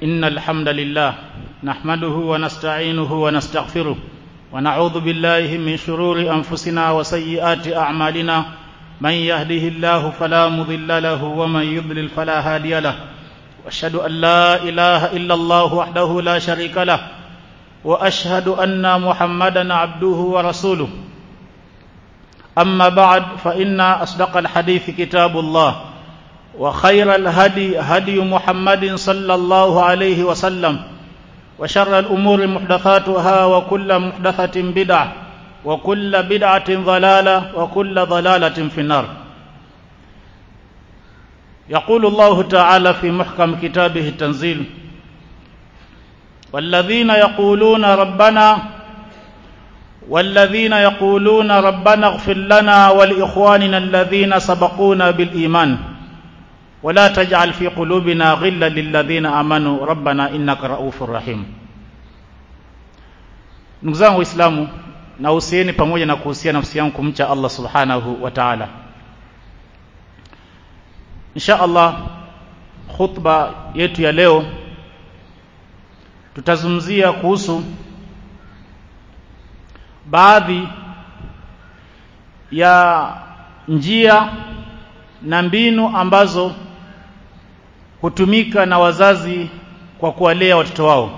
إن الحمد لله نحمده ونستعينه ونستغفره ونعوذ بالله من شرور أنفسنا وسيئات أعمالنا من يهده الله فلا مضل له ومن يضلل فلا هادي له واشهد أن لا إله إلا الله وحده لا شريك له وأشهد أن محمدا عبده ورسوله أما بعد فإن أصدق الحديث كتاب الله وخير الهدي هدي محمد صلى الله عليه وسلم وشر الأمور محدثاتها وكل محدثة بدعة وكل بدعة ضلالة وكل ضلالة في النار يقول الله تعالى في محكم كتابه التنزيل والذين يقولون ربنا والذين يقولون ربنا اغفر لنا ولإخواننا الذين سبقونا بالإيمان ولا تجعل في قلوبنا غلا للذين آمنوا ربنا إنك رؤوف رحيم ndugu zangu waislamu nahusieni pamoja na kuhusia nafsi yangu kumcha allah subhanahu wa taala insha allah khutba yetu ya leo tutazungumzia kuhusu baadhi ya njia na mbinu ambazo hutumika na wazazi kwa kuwalea watoto wao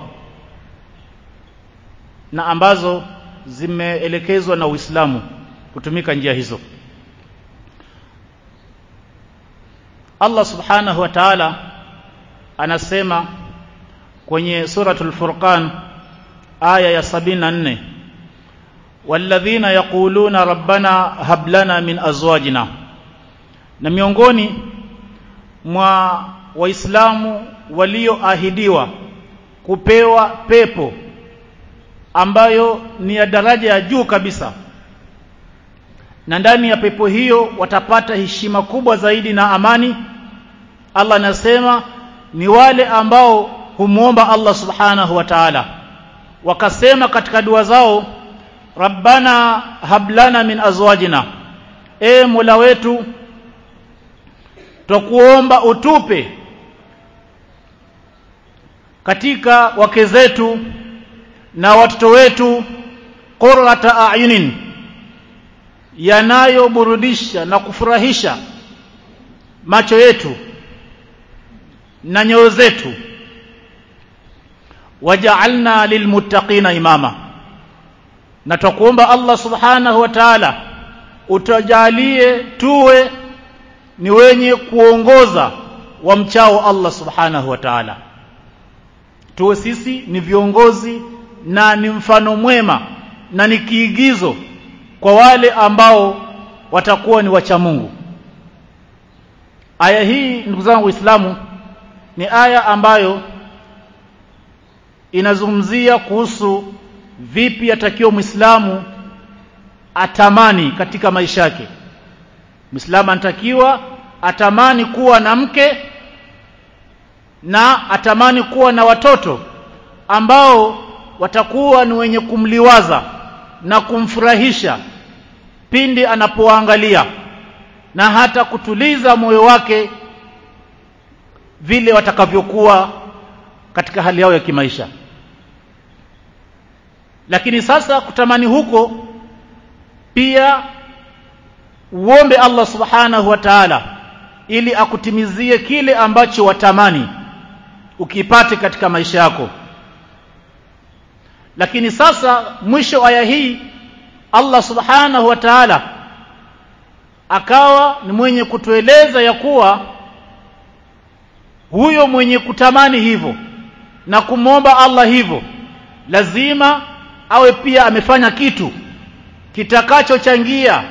na ambazo zimeelekezwa na Uislamu kutumika njia hizo Allah subhanahu wa ta'ala anasema kwenye suratul furqan aya ya 74 walladhina yaquluna rabbana hab lana min azwajina na miongoni mwa waislamu walioahidiwa kupewa pepo ambayo ni ya daraja ya juu kabisa na ndani ya pepo hiyo watapata heshima kubwa zaidi na amani Allah anasema ni wale ambao humuomba Allah subhanahu wa ta'ala wakasema katika dua zao rabbana hablana min azwajina e mola wetu twakuomba utupe katika wake zetu na watoto wetu qurrata ayunin yanayoburudisha na kufurahisha macho yetu na nyoyo zetu waja'alna lilmuttaqina imama na twakuomba Allah subhanahu wa ta'ala utajalie tuwe ni wenye kuongoza wamchao Allah subhanahu wa ta'ala tuwe sisi ni viongozi na ni mfano mwema na ni kiigizo kwa wale ambao watakuwa ni wacha Mungu aya hii ndugu zangu waislamu ni aya ambayo inazungumzia kuhusu vipi atakiwa Muislamu atamani katika maisha yake Muislamu anatakiwa atamani kuwa na mke na atamani kuwa na watoto ambao watakuwa ni wenye kumliwaza na kumfurahisha pindi anapoangalia na hata kutuliza moyo wake vile watakavyokuwa katika hali yao ya kimaisha lakini sasa kutamani huko pia uombe Allah subhanahu wa ta'ala ili akutimizie kile ambacho watamani ukipate katika maisha yako lakini sasa mwisho aya hii Allah subhanahu wa ta'ala akawa ni mwenye kutueleza ya kuwa huyo mwenye kutamani hivyo na kumwomba Allah hivyo lazima awe pia amefanya kitu kitakachochangia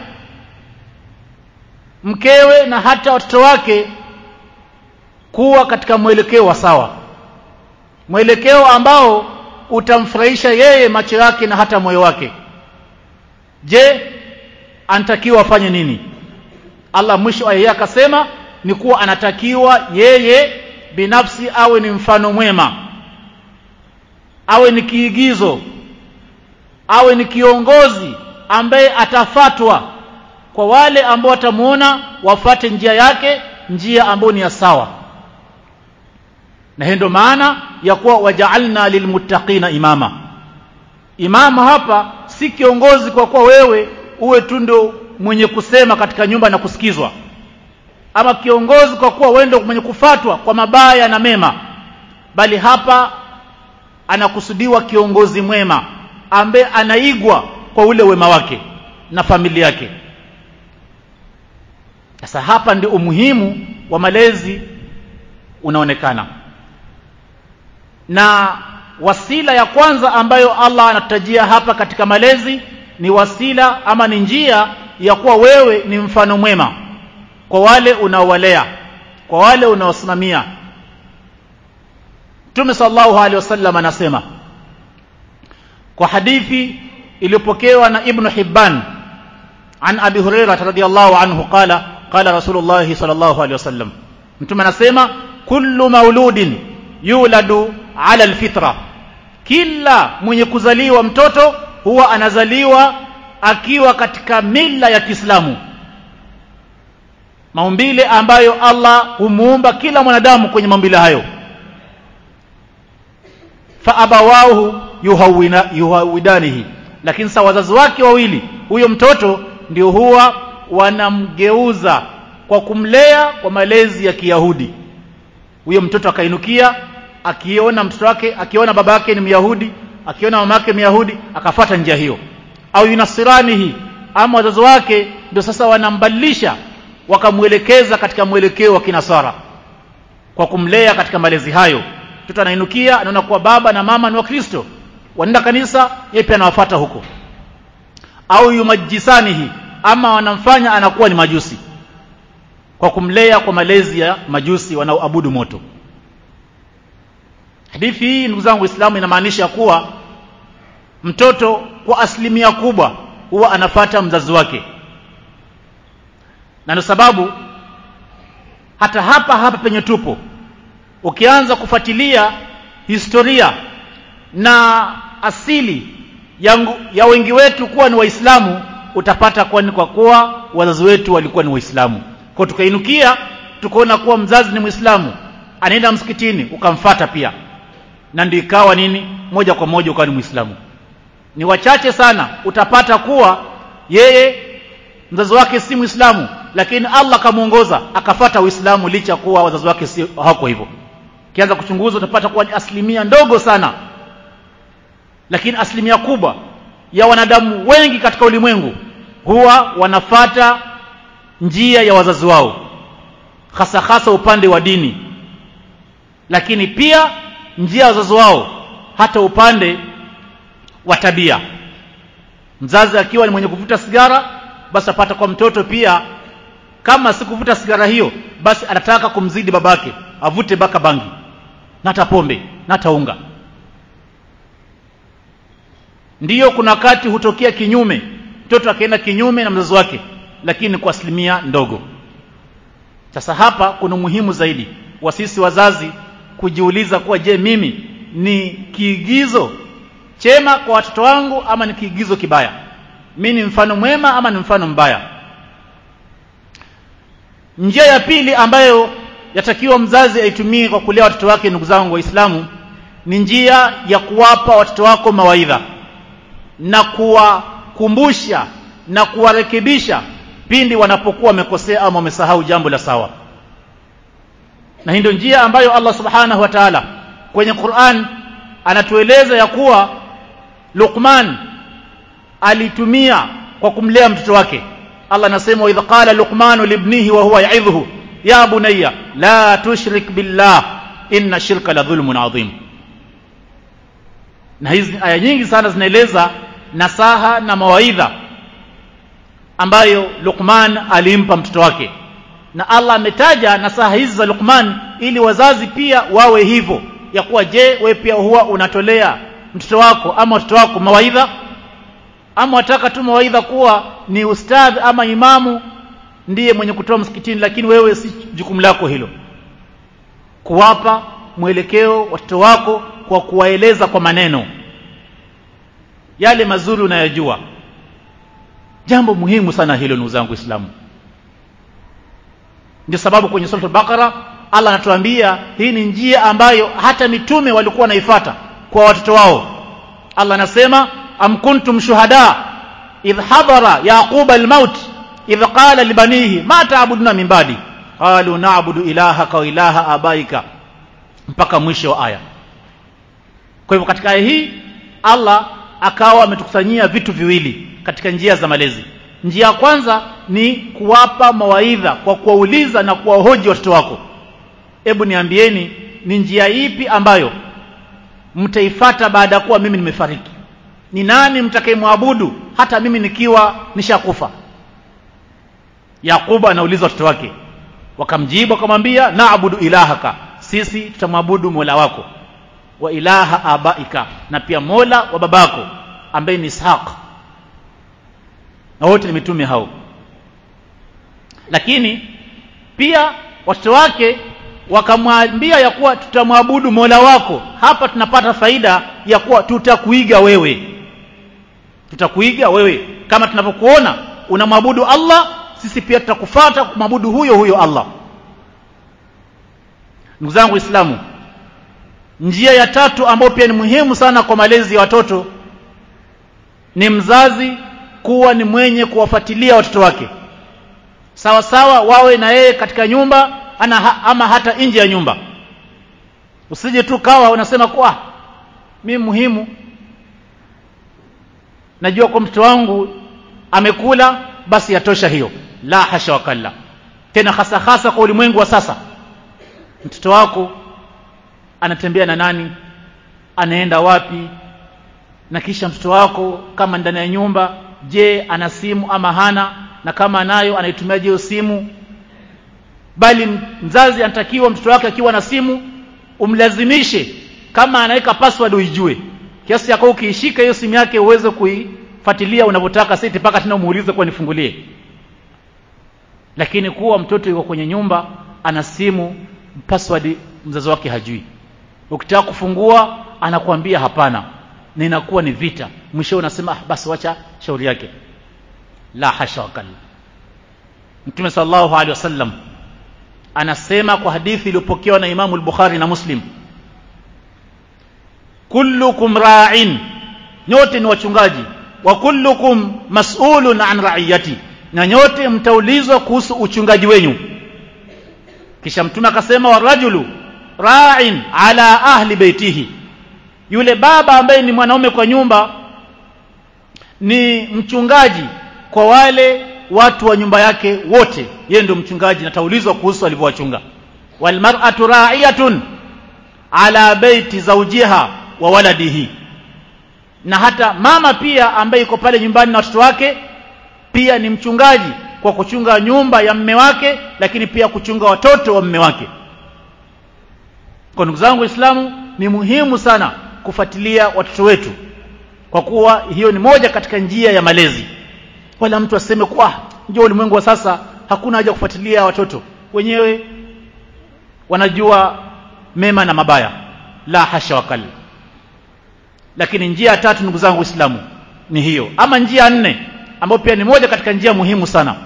mkewe na hata watoto wake kuwa katika mwelekeo wa sawa mwelekeo ambao utamfurahisha yeye macho yake na hata moyo wake je anatakiwa afanye nini Allah mwisho aya akasema ni kuwa anatakiwa yeye binafsi awe ni mfano mwema awe ni kiigizo awe ni kiongozi ambaye atafatwa kwa wale ambao watamuona wafate njia yake njia ambayo ni ya sawa na hiyo ndio maana ya kuwa waja'alna lilmuttaqina imama imama hapa si kiongozi kwa kuwa wewe uwe tu ndio mwenye kusema katika nyumba na kusikizwa ama kiongozi kwa kuwa wewe ndio mwenye kufatwa kwa mabaya na mema bali hapa anakusudiwa kiongozi mwema ambaye anaigwa kwa ule wema wake na familia yake sasa hapa ndio umuhimu wa malezi unaonekana na wasila ya kwanza ambayo Allah anatutajia hapa katika malezi ni wasila ama ni njia ya kuwa wewe ni mfano mwema kwa wale unaowalea kwa wale unaosimamia Mtume sallallahu alaihi wasallam anasema kwa hadithi iliyopokewa na Ibn Hibban an Abi Hurairah radhiyallahu anhu qala qala Rasulullah sallallahu alaihi wasallam Mtume anasema kullu mauludin yuladu ala alfitra kila mwenye kuzaliwa mtoto huwa anazaliwa akiwa katika mila ya Kiislamu maumbile ambayo Allah humuumba kila mwanadamu kwenye maumbile hayo fa abawahu yuhawina yuhawidanihi lakini sa wazazi wake wawili huyo mtoto ndio huwa wanamgeuza kwa kumlea kwa malezi ya Kiyahudi huyo mtoto akainukia akiona mtoto wake akiona baba yake ni Myahudi akiona mama yake Myahudi akafata njia hiyo au yunasiranihi ama wazazi wake ndio sasa wanambadilisha wakamwelekeza katika mwelekeo wa kinasara kwa kumlea katika malezi hayo mtoto anainukia anaona kuwa baba na mama ni wakristo wanaenda kanisa yeye pia anawafuata huko au yumajisanihi ama wanamfanya anakuwa ni majusi kwa kumlea kwa malezi ya majusi wanaoabudu moto hadithi hii ndugu zangu waislamu inamaanisha kuwa mtoto kwa asilimia kubwa huwa anafata mzazi wake na ndio sababu hata hapa hapa penye tupo ukianza kufuatilia historia na asili ya, ya wengi wetu kuwa ni waislamu utapata kwani kwa kuwa wazazi wetu walikuwa ni waislamu kwa tukainukia tukaona kuwa mzazi ni mwislamu anaenda msikitini ukamfata pia na ndio ikawa nini moja kwa moja ukawa ni mwislamu ni wachache sana utapata kuwa yeye mzazi wake si mwislamu lakini Allah kamuongoza akafata uislamu licha kuwa wazazi wake si hawako hivyo kianza kuchunguza utapata kuwa ni asilimia ndogo sana lakini asilimia kubwa ya wanadamu wengi katika ulimwengu huwa wanafata njia ya wazazi wao hasa hasa upande wa dini lakini pia njia ya wazazi wao hata upande wa tabia mzazi akiwa ni mwenye kuvuta sigara basi apata kwa mtoto pia kama si kuvuta sigara hiyo basi anataka kumzidi babake avute baka bangi na hata pombe na hata unga ndiyo kuna wakati hutokea kinyume mtoto akaenda kinyume na mzazi wake lakini kwa asilimia ndogo sasa hapa kuna umuhimu zaidi wa sisi wazazi kujiuliza kuwa je mimi ni kiigizo chema kwa watoto wangu ama ni kiigizo kibaya mi ni mfano mwema ama ni mfano mbaya njia ya pili ambayo yatakiwa mzazi aitumie kwa kulea watoto wake ndugu zangu waislamu ni njia ya kuwapa watoto wako mawaidha na kuwakumbusha na kuwarekebisha pindi wanapokuwa wamekosea ama wamesahau jambo la sawa na hii ndio njia ambayo Allah subhanahu wa ta'ala kwenye Qur'an anatueleza ya kuwa Luqman alitumia kwa kumlea mtoto wake Allah anasema wa idh qala Luqman libnihi wa huwa ya'idhuhu ya bunayya la tushrik billah inna shirka la dhulmun adhim na hizi aya nyingi sana zinaeleza nasaha na mawaidha ambayo Luqman alimpa mtoto wake na Allah ametaja nasaha hizi za Luqman ili wazazi pia wawe hivyo ya kuwa je we pia huwa unatolea mtoto wako ama watoto wako mawaidha ama wataka tu mawaidha kuwa ni ustadh ama imamu ndiye mwenye kutoa msikitini lakini wewe si jukumu lako hilo kuwapa mwelekeo watoto wako kwa kuwaeleza kwa maneno yale mazuri unayojua jambo muhimu sana hilo ndugu zangu Uislamu ndio sababu kwenye sura al-Baqara Allah anatuambia hii ni njia ambayo hata mitume walikuwa wanaifuata kwa watoto wao Allah anasema am kuntum shuhada idh hadara yaquba almaut idh qala libanihi ma ta'buduna min ba'di qalu na'budu ilahaka wa ilaha abaika mpaka mwisho wa aya kwa hivyo katika aya hii Allah akawa ametukusanyia vitu viwili katika njia za malezi njia ya kwanza ni kuwapa mawaidha kwa kuwauliza na kuwahoji watoto wako hebu niambieni ni njia ipi ambayo mtaifata baada ya kuwa mimi nimefariki ni nani mtakayemwabudu hata mimi nikiwa nishakufa Yakubu anauliza watoto wake wakamjibu wakamwambia naabudu ilahaka sisi tutamwabudu Mola wako wa ilaha abaika na pia Mola wa babako ambaye ni Ishaq na wote ni mitume hao lakini pia watoto wake wakamwambia ya kuwa tutamwabudu Mola wako hapa tunapata faida ya kuwa tutakuiga wewe tutakuiga wewe kama tunavyokuona unamwabudu Allah sisi pia tutakufuata kumwabudu huyo huyo Allah ndugu zangu waislamu njia ya tatu ambayo pia ni muhimu sana kwa malezi ya watoto ni mzazi kuwa ni mwenye kuwafuatilia watoto wake sawa sawa wawe na yeye katika nyumba ana, ama hata nje ya nyumba usije tu kawa unasema kwa mimi muhimu najua kwa mtoto wangu amekula basi yatosha hiyo la hasha wakalla tena hasa hasa kwa ulimwengu wa sasa mtoto wako anatembea na nani anaenda wapi na kisha mtoto wako kama ndani ya nyumba je ana simu ama hana na kama anayo anaitumia je simu bali mzazi anatakiwa mtoto wake akiwa na simu umlazimishe kama anaweka password uijue kiasi yako ukiishika hiyo simu yake uweze kuifuatilia unavyotaka siti mpaka tena umuulize kwa nifungulie lakini kuwa mtoto yuko kwenye nyumba ana simu password mzazi wake hajui ukitaka kufungua anakuambia hapana na inakuwa ni vita mwisho unasema ah, basi wacha shauri yake la hasha wakalla mtume sallallahu alaihi wasallam anasema kwa hadithi iliyopokewa na Imamu al-Bukhari na Muslim kullukum ra'in nyote ni wachungaji wa kullukum mas'ulun an ra'iyati na nyote mtaulizwa kuhusu uchungaji wenyu kisha mtume akasema warajulu ra'in ala ahli baitihi yule baba ambaye ni mwanaume kwa nyumba ni mchungaji kwa wale watu wa nyumba yake wote yeye ndio mchungaji na taulizwa kuhusu alivyowachunga wal mar'atu ra'iyatun ala baiti zawjiha wa waladihi na hata mama pia ambaye yuko pale nyumbani na watoto wake pia ni mchungaji kwa kuchunga nyumba ya mme wake lakini pia kuchunga watoto wa mme wake kwa ndugu zangu waislamu ni muhimu sana kufuatilia watoto wetu kwa kuwa hiyo ni moja katika njia ya malezi wala mtu aseme kuwa ndio ulimwengu wa sasa hakuna haja kufuatilia watoto wenyewe wanajua mema na mabaya la hasha wakali lakini njia ya tatu ndugu zangu waislamu ni hiyo ama njia ya nne ambayo pia ni moja katika njia muhimu sana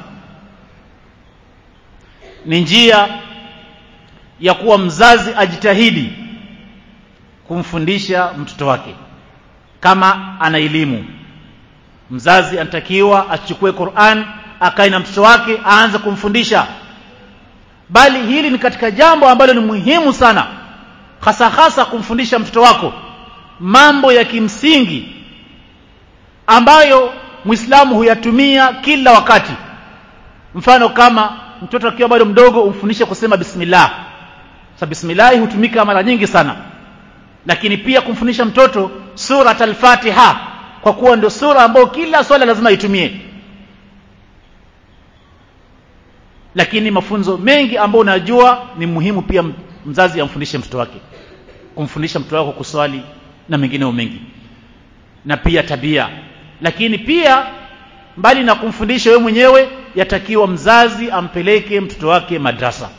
ni njia ya kuwa mzazi ajitahidi kumfundisha mtoto wake kama ana elimu mzazi anatakiwa achukue Qur'an akae na mtoto wake aanze kumfundisha bali hili ni katika jambo ambalo ni muhimu sana hasa hasa kumfundisha mtoto wako mambo ya kimsingi ambayo Muislamu huyatumia kila wakati mfano kama mtoto akiwa bado mdogo umfundishe kusema bismillah sa bismillah hutumika mara nyingi sana lakini pia kumfundisha mtoto surat al-Fatiha kwa kuwa ndio sura ambayo kila swala lazima itumie lakini mafunzo mengi ambayo unajua ni muhimu pia mzazi amfundishe mtoto wake kumfundisha mtoto wako kuswali na mengineo mengi na pia tabia lakini pia mbali na kumfundisha wewe mwenyewe yatakiwa mzazi ampeleke mtoto wake madrasa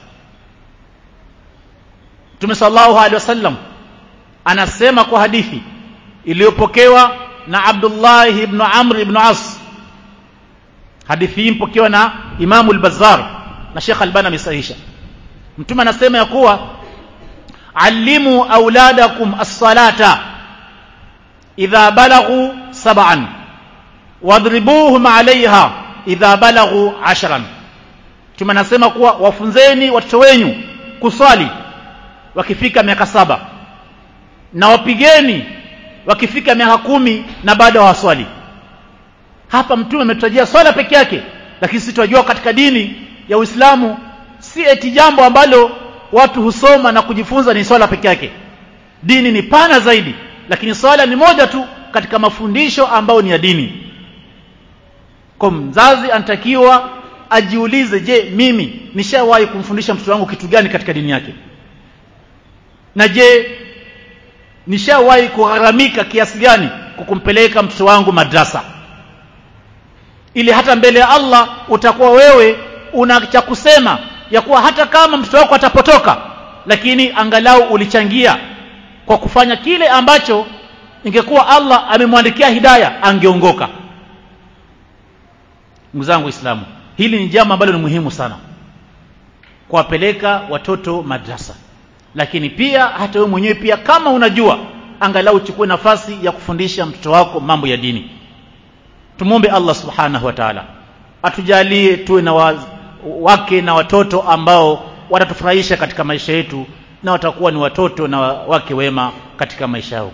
Mtume sallallahu alaihi wasallam anasema kwa hadithi iliyopokewa na Abdullah ibn Amr ibn As hadithi hii mpokewa na Imam al-Bazzar na Sheikh Albani amesahihisha mtume anasema ya kuwa allimu auladakum as-salata idha balaghu sab'an wadribuhum 'alayha idha balaghu 'ashran mtume anasema kuwa wafunzeni watoto wenyu kuswali wakifika miaka saba na wapigeni wakifika miaka kumi na bado hawaswali hapa mtume ametutajia swala peke yake lakini sisi tunajua katika dini ya Uislamu si eti jambo ambalo watu husoma na kujifunza ni swala peke yake dini ni pana zaidi lakini swala ni moja tu katika mafundisho ambayo ni ya dini kwa mzazi anatakiwa ajiulize je mimi nishawahi kumfundisha mtoto wangu kitu gani katika dini yake na je nishawahi kugharamika kiasi gani kwa kumpeleka mtoto wangu madrasa ili hata mbele ya Allah utakuwa wewe una cha kusema ya kuwa hata kama mtoto wako atapotoka lakini angalau ulichangia kwa kufanya kile ambacho ingekuwa Allah amemwandikia hidaya angeongoka ndugu zangu waislamu hili ni jambo ambalo ni muhimu sana kuwapeleka watoto madrasa lakini pia hata wewe mwenyewe pia kama unajua angalau uchukue nafasi ya kufundisha mtoto wako mambo ya dini tumwombe Allah subhanahu wa ta'ala atujalie tuwe na wa, wake na watoto ambao watatufurahisha katika maisha yetu na watakuwa ni watoto na wake wema katika maisha yao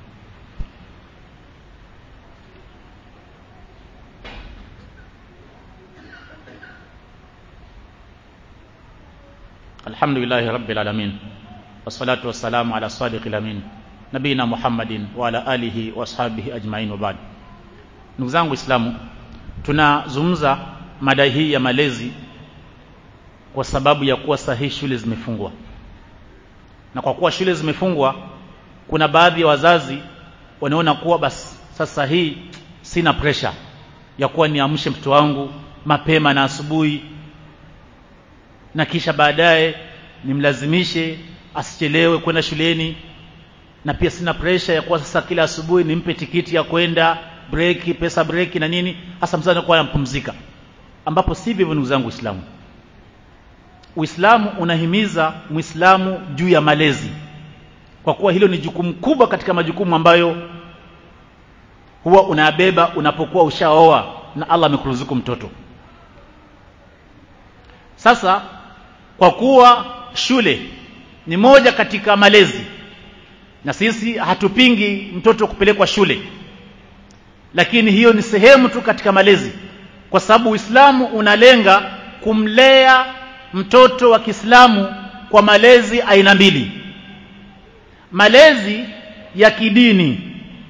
الحمد لله رب العالمين والصلاة والسلام على الصادق الأمين نبينا محمد وعلى آله وأصحابه أجمعين وبعد ndugu zangu Waislamu tunazungumza mada hii ya malezi kwa sababu ya kuwa sahihi shule zimefungwa na kwa kuwa shule zimefungwa kuna baadhi ya wazazi wanaona kuwa basi sasa hii sina pressure ya kuwa niamshe mtoto wangu mapema na asubuhi na kisha baadaye nimlazimishe asichelewe kwenda shuleni na pia sina pressure ya kuwa sasa kila asubuhi nimpe tikiti ya kwenda breki pesa breki na nini hasa mzazi anakuwa anampumzika ambapo si hivyo ndugu zangu Uislamu Uislamu unahimiza Muislamu juu ya malezi kwa kuwa hilo ni jukumu kubwa katika majukumu ambayo huwa unabeba unapokuwa ushaoa na Allah amekuruzuku mtoto sasa kwa kuwa shule ni moja katika malezi na sisi hatupingi mtoto kupelekwa shule lakini hiyo ni sehemu tu katika malezi kwa sababu Uislamu unalenga kumlea mtoto wa Kiislamu kwa malezi aina mbili malezi ya kidini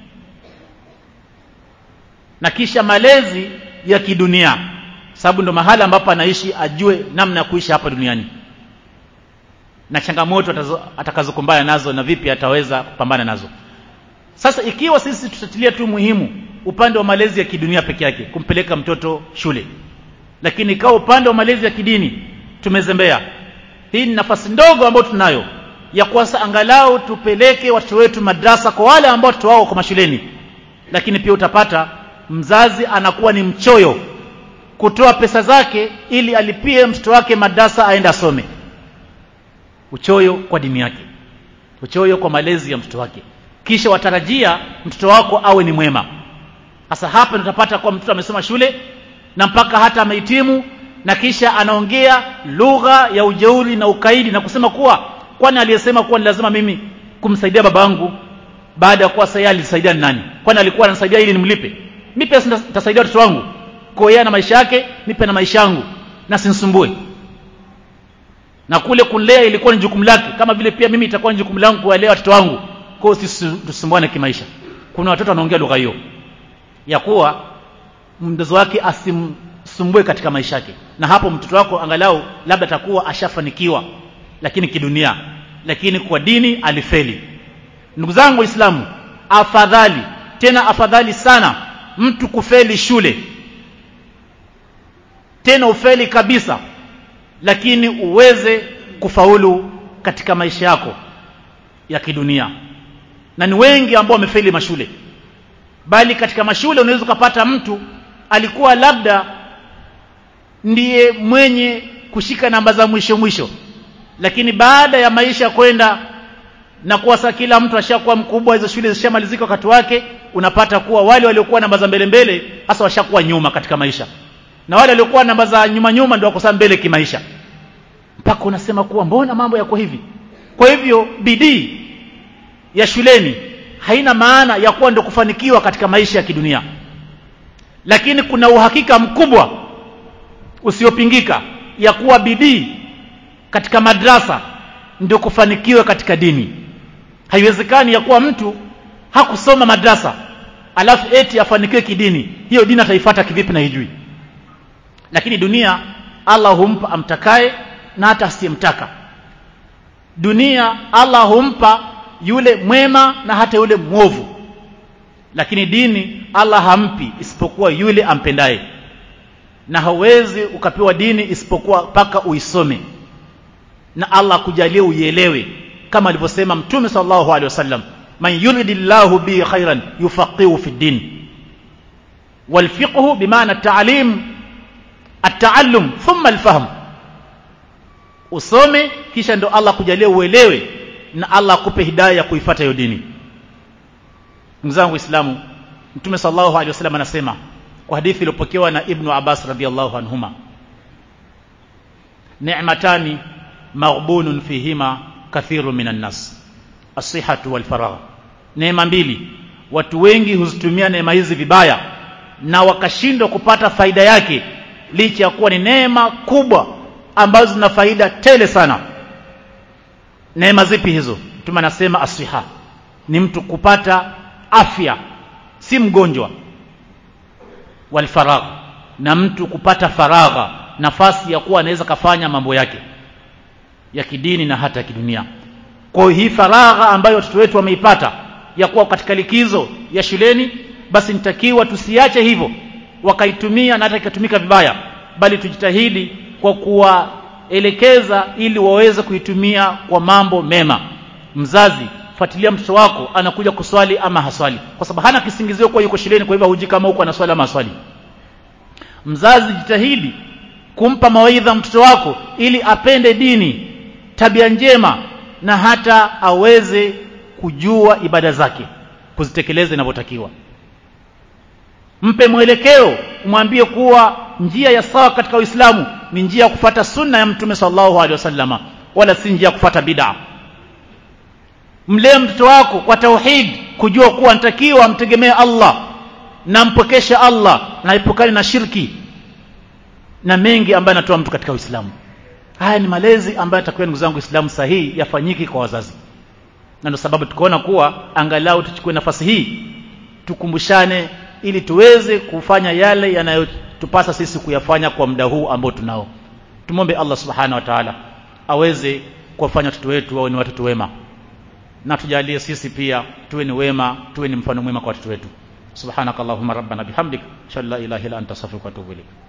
na kisha malezi ya kidunia sababu ndo mahala ambapo anaishi ajue namna ya kuishi hapa duniani na changamoto atakazokumbana nazo na vipi ataweza kupambana nazo sasa ikiwa sisi tutatilia tu muhimu upande wa malezi ya kidunia peke yake kumpeleka mtoto shule lakini ikawa upande wa malezi ya kidini tumezembea hii ni nafasi ndogo ambayo tunayo ya kuasa angalau tupeleke watoto wetu madrasa kwa wale ambao watoto wao kwa mashuleni lakini pia utapata mzazi anakuwa ni mchoyo kutoa pesa zake ili alipie mtoto wake madrasa aende asome uchoyo kwa dini yake uchoyo kwa malezi ya mtoto wake kisha watarajia mtoto wako awe ni mwema sasa hapa tutapata kwa mtoto amesoma shule na mpaka hata amehitimu na kisha anaongea lugha ya ujeuri na ukaidi na kusema kuwa kwani aliyesema kuwa ni lazima mimi kumsaidia babangu baada ya kuwa sasa alisaidia ni nani kwani alikuwa ananisaidia ili nimlipe mimi pia nitasaidia watoto wangu kwa yeye na maisha yake nipe na maisha yangu na sinisumbue na kule kulea ilikuwa ni jukumu lake kama vile pia mimi itakuwa ni jukumu langu kuwalea watoto wangu kwa hiyo tusumbuane kimaisha kuna watoto wanaongea lugha hiyo ya kuwa mzazi wake asimsumbue katika maisha yake na hapo mtoto wako angalau labda atakuwa ashafanikiwa lakini kidunia lakini kwa dini alifeli ndugu zangu waislamu afadhali tena afadhali sana mtu kufeli shule tena ufeli kabisa lakini uweze kufaulu katika maisha yako ya kidunia na ni wengi ambao wamefeli mashule bali katika mashule unaweza ukapata mtu alikuwa labda ndiye mwenye kushika namba za mwisho mwisho lakini baada ya maisha kwenda na kuwa sasa kila mtu ashakuwa mkubwa hizo shule zishamalizika wakati wake unapata kuwa wale waliokuwa namba za mbele mbele hasa washakuwa nyuma katika maisha na wale waliokuwa namba za nyuma nyuma ndio wako mbele kimaisha mpaka unasema kuwa mbona mambo yako hivi kwa hivyo bidii ya shuleni haina maana ya kuwa ndio kufanikiwa katika maisha ya kidunia lakini kuna uhakika mkubwa usiopingika ya kuwa bidii katika madrasa ndio kufanikiwa katika dini haiwezekani ya kuwa mtu hakusoma madrasa alafu eti afanikiwe kidini hiyo dini ataifuata kivipi na hijui lakini dunia Allah humpa amtakaye na hata asiyemtaka dunia Allah humpa yule mwema na hata yule mwovu lakini dini Allah hampi isipokuwa yule ampendaye na hauwezi ukapewa dini isipokuwa mpaka uisome na Allah kujalie uielewe kama alivyosema mtume sallallahu alaihi wasallam man yuridillahu bi khairan yufaqihu fi din والفقه بمعنى التعليم التعلم ثم الفهم usome kisha ndo Allah kujalie uelewe na Allah akupe hidayah ya kuifuata hiyo dini ndugu zangu waislamu mtume sallallahu alaihi wasallam anasema kwa hadithi iliyopokewa na ibnu Abbas radhiallahu anhuma ni'matani maghbunun fihima kathiru minan nas as-sihhatu wal faragh neema mbili watu wengi huzitumia neema hizi vibaya na wakashindwa kupata faida yake licha ya kuwa ni neema kubwa ambazo zina faida tele sana neema zipi hizo mtume anasema asiha ni mtu kupata afya si mgonjwa walfaragh na mtu kupata faragha nafasi ya kuwa anaweza kafanya mambo yake ya kidini na hata ya kidunia kwa hii faragha ambayo watoto wetu wameipata ya kuwa katika likizo ya shuleni basi nitakiwa tusiache hivyo wakaitumia na hata ikatumika vibaya bali tujitahidi kwa kuwaelekeza ili waweze kuitumia kwa mambo mema mzazi fuatilia mtoto wako anakuja kuswali ama haswali kwa sababu hana kisingizio kwa yuko shuleni kwa hivyo huji kama huko anaswali ama haswali mzazi jitahidi kumpa mawaidha mtoto wako ili apende dini tabia njema na hata aweze kujua ibada zake kuzitekeleza inavyotakiwa mpe mwelekeo umwambie kuwa njia ya sawa katika Uislamu ni njia ya kufata sunna ya Mtume sallallahu alaihi wasallama wala si njia ya kufata bid'a mlee mtoto wako kwa tauhid kujua kuwa anatakiwa amtegemee Allah na mpokeshe Allah na epukane na shirki na mengi ambayo anatoa mtu katika Uislamu haya ni malezi ambayo atakuwa ndugu zangu Uislamu sahihi yafanyiki kwa wazazi na ndio sababu tukaona kuwa angalau tuchukue nafasi hii tukumbushane ili tuweze kufanya yale yanayotupasa sisi kuyafanya kwa muda huu ambao tunao tumombe Allah subhanahu wa ta'ala aweze kuwafanya watoto wetu wawe ni watoto wema na tujalie sisi pia tuwe ni wema tuwe ni mfano mwema kwa watoto wetu subhanakallahumma rabbana bihamdik shalla ilaha illa anta astaghfiruka wa atubu ilaik